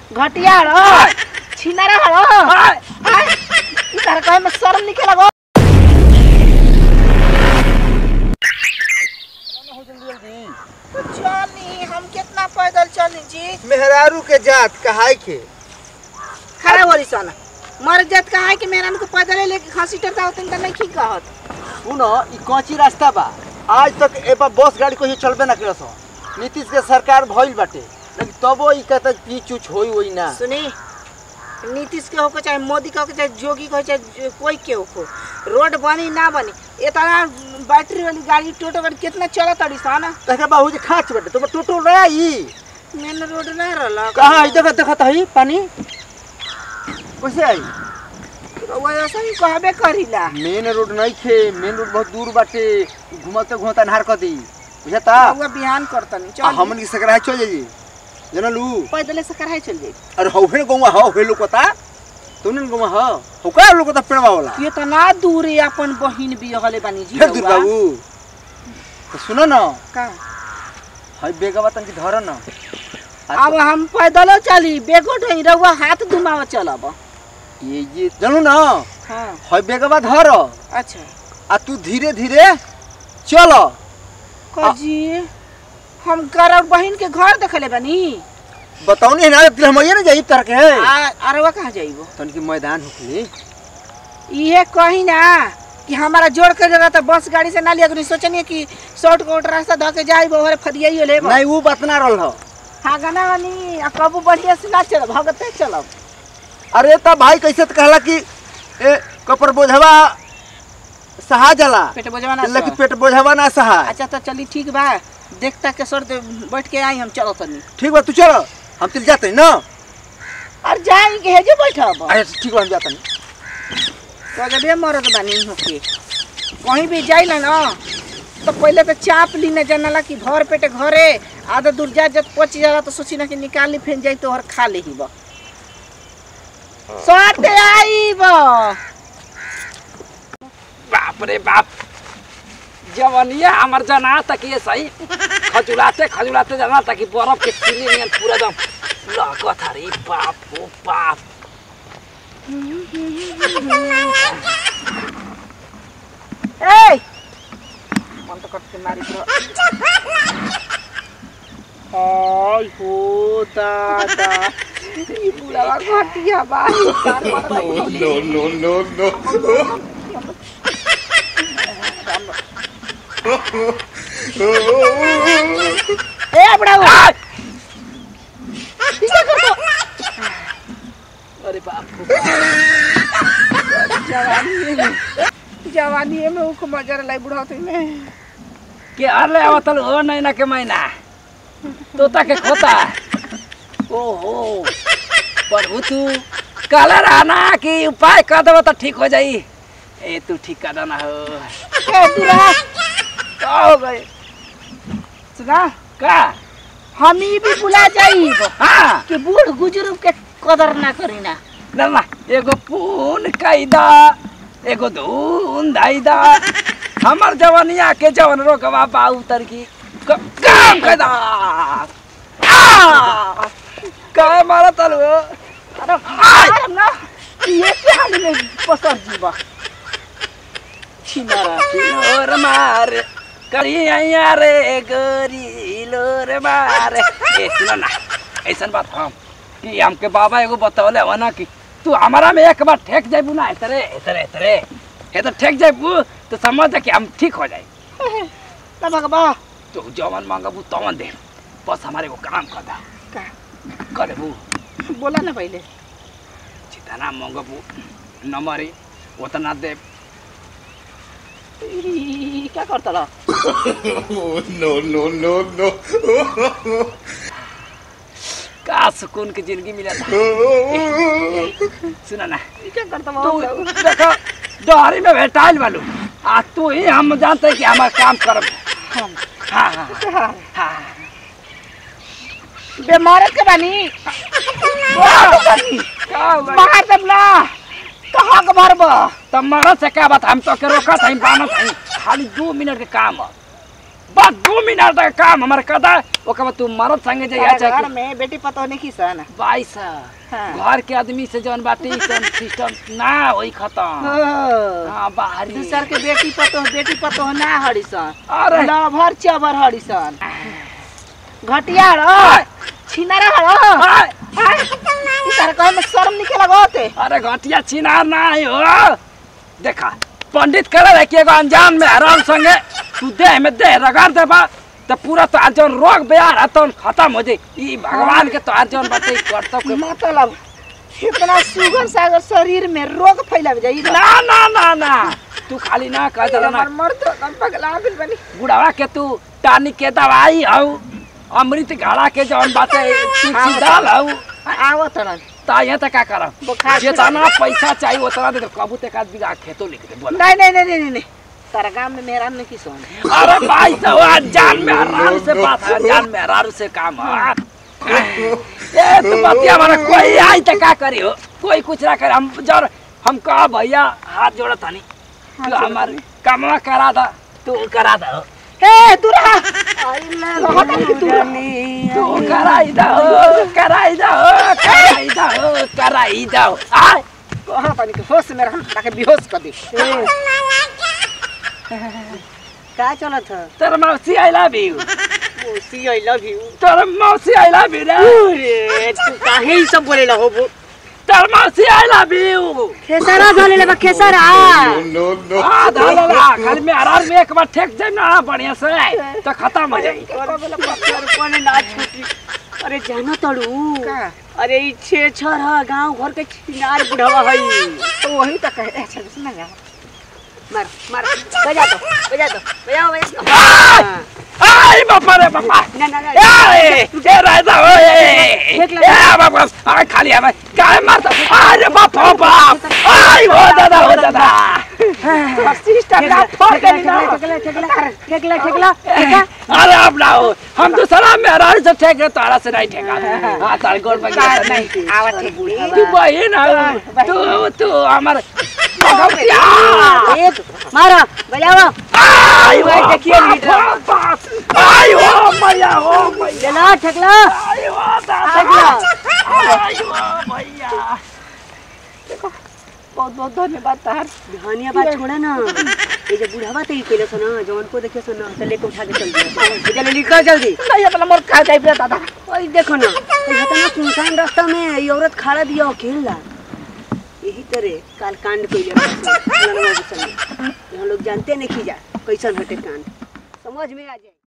घटिया रो छिनारा रो ई तारा कहे में शर्म निके लगो चली हम कितना पैदल चली जी मेहरारू के जात कहाई के खड़ा होली सन मर जात कहा है कि मेरा को पैदल लेके खांसी टरता होतन त नहीं की कहत सुनो ई कच्ची रास्ता बा आज तक ए पर बस गाड़ी कोई चलबे ना करस नीतीश के सरकार भइल बाटे लेकिन तबो ई कहता पीच उच होई होई ना सुनी नीतीश के होको चाहे मोदी के होको चाहे जोगी के हो चाहे जो- कोई के होको रोड बनी ना बनी इतना बैटरी वाली गाड़ी टोटो गाड़ी कितना चलत अड़ी सन तके बाबू जी खाच बाटे तुम टोटो ना ई मेन रोड ना रहल कहां आई देखत देखत हई पानी कैसे आई वो ऐसा ही कहबे करीला मेन रोड नहीं खे मेन रोड बहुत दूर बाटे घुमते घुमते अन्हार कर दी बुझता वो बिहान करतनी आ चल हमन की सकरा चल जाई जनलू पैदल से कराए चल जाई अरे हौ फेन गौवा हौ हे लोकता तुने गौवा हौ हौ का लोकता पेड़वा वाला ये तो ना दूर है अपन बहिन भी हले बानी जी फिर दूर रउआ। बाबू तो सुनो ना का हई बेगवा तन की धर ना अब हम पैदल चली बेगो ढई रउआ हाथ दुमाव चलब ये ये जानू ना हाँ हई बेगवा धर अच्छा आ तू धीरे धीरे चल कजी हम करब बहिन के घर देखले बानी बताओ नहीं ना दिल हम ये ना जाई तर के आ अरवा कहाँ जाइबो तन की मैदान होखली इहे कही ना कि हमारा जोड़ के जगह तो बस गाड़ी से ना लिया करी सोचनी कि शॉर्टकट रास्ता धो के जाइबो और फदियाइयो लेबो नहीं वो बात ना रहल हो हाँ गाना वानी आ कबू बढ़िया से ना चलब भगते चलब अरे तब भाई कैसे तो कहला कि ए कपर बोझवा सहा जाला पेट बजवा ना लेकिन सह। पेट बोझवा ना सहा अच्छा तो चली ठीक बा देखता के सर दे बैठ के आई हम चलो तनी ठीक बा तू चल हम चल जाते हैं ना और जाई के हेजे बैठब अरे ठीक बा हम जाते हैं गजबे मरद बानी होके कहीं भी जाइला ना तो पहले तो चाप ली न जानला कि भर पेटे घरे आधा दूर जा जब पच जाला तो सोची ना कि निकाल ली फेन जाई तो हर खा ले ही बा सटे आई बा बाप रे बाप जवनिया हमर जना तक ये सही खजुलाते खजुलाते जना तक कि बर्फ के सिली नियन पूरा दम लगत हरी बाप ओ बाप ए मन तो कट के मारी बro हाय हो दादा ई बुढ़ा घटिया बा कार मार ए बुढ़ा आ! क्या करतो अरे बाप जवानी में जवानी में उख मजर लाई बुढ़ाती में के अरले आवतल हो नहीं ना के महीना तोता के खोता ओहो प्रभु तू कहले रहना कि उपाय कर देबो तो ठीक हो जाई ए तू ठीक कर देना हो ए दूरा का हो गए सुना का हम ही भी बुला जाइब हाँ कि बूढ़ बुजुर्ग के कदर ना करी ना ना ना एगो पून कैदा एगो धून धाइदा हमर जवनिया के जवन रोकवा बा उतर की क- काम कैदा आ! काय मारा तलु अरे मारम ना ये के हाल में पसर जीवा छिनारा लोर मार करी आया रे गोरी लोर मार ए सुनो ना ऐसन बात हम कि हमके बाबा एगो बतौले हो ना कि तू हमारा में एक बार ठेक जाबू ना इतरे इतरे इतरे ये तो ठेक जाबू तो समझ जा कि हम ठीक हो जाए ना भगवा तो जवन मांगबू तवन दे बस हमारे को काम कर दा का कर देबू बोला ना पहले जितना मांगबू नंबर उतना दे ई, क्या करता ला का सुकून की जिंदगी मिला था सुना ना ई क्या करता तू बाबू देखो डहरी में भेटाइल बालू आ तू ही हम जानते हैं कि हमारा काम करब हम हाँ हाँ हाँ, हाँ बीमार के बानी का हुआ? मार दम ना कहाँ के भरब तब मरद से क्या बात हम तो के रोका था बानत है खाली दो मिनट के काम है बस दो मिनट का काम हमारे कदा ओकर बाद तू मरद संगे जाइया तारा घर चाहे में बेटी पतो नहीं किसन बाईस हाँ। घर के आदमी से जौन बाटे ई सब सिस्टम ना होई खत्म हो। हाँ बाहरी दूसर के बेटी पतो बेटी पतो ना हड़िसन अरे लभर चबर हड़िसन घटिया रो छिनारा रो आय, तारा कहे में शर्म निके लगोते अरे घटिया चिनार ना आई हो देखा पंडित करे रहे कि एगो अनजान में हराम संगे तू देह में देह रगड़ देबा तो पूरा तो आज जौन रोग बेहार है तो खत्म हो जाई ई भगवान के तो आज जौन बाटे ई कर्तव्य के मतलब इतना सुगर सागर शरीर में रोग फैला जाई ना ना ना ना तू खाली ना कह दे ना हमर मर्द हम पगला गेल बनी बुढ़ावा के तू टानी के दवाई हऊ अमृत घड़ा के जौन बाटे तुलसी दाल हऊ आवो तरन ता यहाँ तक का करब बुखार से- जितना पैसा चाहिए उतना दे दे कबू तक आदमी का खेतो लिख दे बोल नहीं नहीं नहीं नहीं नहीं तारा गांव में मेरा नहीं किसान अरे भाई तो अनजान में हरारू से बात है अनजान में हरारू से काम है ए तो बतिया मारा कोई आई तो का करी हो कोई कुछ ना करे हम जर हम कहा भैया हाथ जोड़ा थानी तू हमारे कमवा करा दा तू करा दा ए दूरा आई ले हटा के दूरा तू कराई दा हो कराई दा हो कराई दा हो कराई दा हो आ कहां पानी के होश में रह ताके बेहोश कर दे का चलत है तेरा मौसी आई लव यू ओसी आई लव यू तेरा मौसी आई लव यू रे अरे तू काहे ई सब बोले हो तेरा मौसी आई लव यू खेसारा धले ले खेसारा आ धाला खाली में आराम में एक बार ठेक जाए ना बढ़िया से तो खत्म हो जाए कोने ना छूटी अरे जानो तड़ू का अरे ई छे छर ह गांव घर के छिनार बुढ़वा हई तो वही तक है अच्छा सुना जा मार मार बजा दो बजा दो बजाओ बजा आई बापा रे बापा ना ना ना ए ए राजा ओए ए बापा आ खाली आ काय मारता अरे बाप हो बाप आई हो दादा हो दादा सिस्टर का फोड़ के ना ठेकला ठेकला ठेकला ठेकला अरे अब ना हो हम तो सलाम में हरार से ठेक रहे तारा से नहीं ठेका हाँ तार गोल में गया था नहीं आवत है बूढ़ी तू बहन हो तू तू हमार भगवतिया एक मारो बजाओ आई भाई हो देखिए लीडर। बाप आई हो मैया हो मैया चला ठेकला आई हो दादा आई हो मैया बहुत बहुत धन्यवाद तार धनिया बात छोड़ा ना ये जो बुढ़ावा तो ई कइले छ ना जवन को देखियो छ ना तो लेके उठा के चल दिया चल निकल जल्दी नहीं अपना मोर खा जाए पे दादा ओए देखो ना ये इतना सुनसान रास्ता में ये औरत खड़ा दिया अकेला यही तरह काल कांड कइले हम लोग जानते नहीं खीजा कैसन हटे कांड समझ में आ जाए